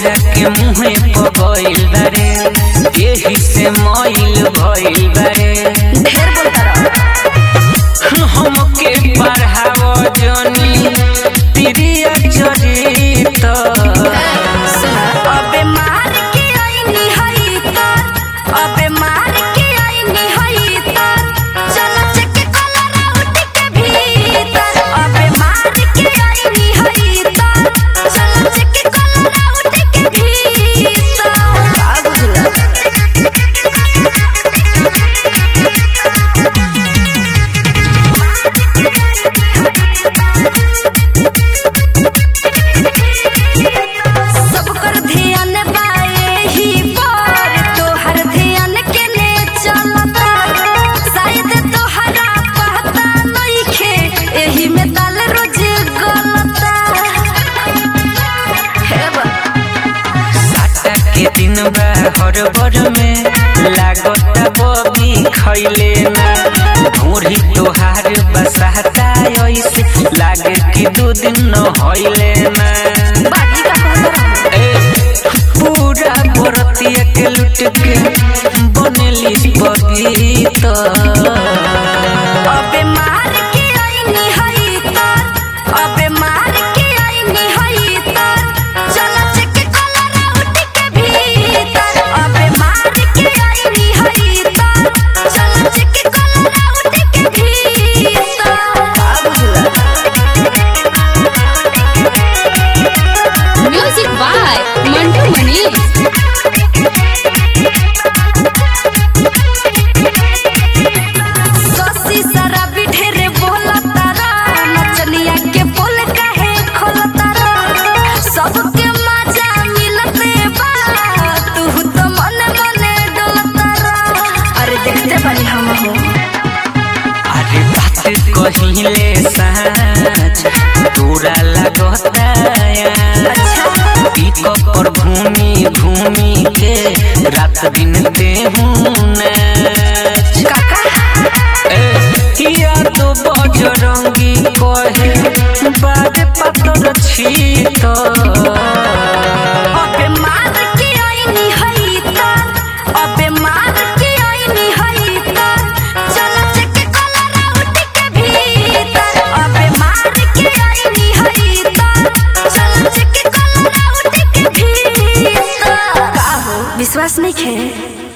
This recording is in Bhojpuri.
जाके मुहे पगइल बारे एही से मइल भइल बारे ढेर बोलता रहो हमके पढ़ावो जनी प्रिय चरित अबे मार के आईनी हई तर अबे मार के आईनी हई तर चलो चके कलरा उठ के भीतर अबे मार के आईनी हई तर चलो चके कलरा उठ के भीतर आ बुझला सब कर ध्यान बाए ही पर तोहर ध्यान के ने चलता शायद तोहरा पता नइखे एही में दाल रोज गलता हे बा साटा के दिन बा हर बर में लागत बबी खैले ना भोरी तोहार बसाता ऐसे लागे कि दू दिन न होइले ना बागी का कहता रहो ए, पूरा बरतिया के लुट के बनेली बगीत अबे मार के आईनी हई तर अबे मार के आईनी हई तर चला चके कलरा उठ के भीतर अबे मार के आईनी हई तर चला चके कलरा उठ के भीतर आ बुझला Music by Mantu Mani. ससी शराबी ढेरे बोलता रा नचनिया के बोल काहे खोलता रा सबके मजा मिलते बा तू तो मन मने डोलता रा अरे देखते बानी हम हो अरे बात कहिले साँच तोरा लगता पिकअप पर घूमी घूमी के रात दिन देहूं नाच काका ए, यार तो बजरंगी कहे बारे पातर छी तो अबे मार के आईनी हई तर अबे मार के आईनी हई तर चला चके कलरा उठ के भीतर अबे मार के आईनी हई तर चला चके कलरा उठ के भीतर का हो विश्वास नहीं खे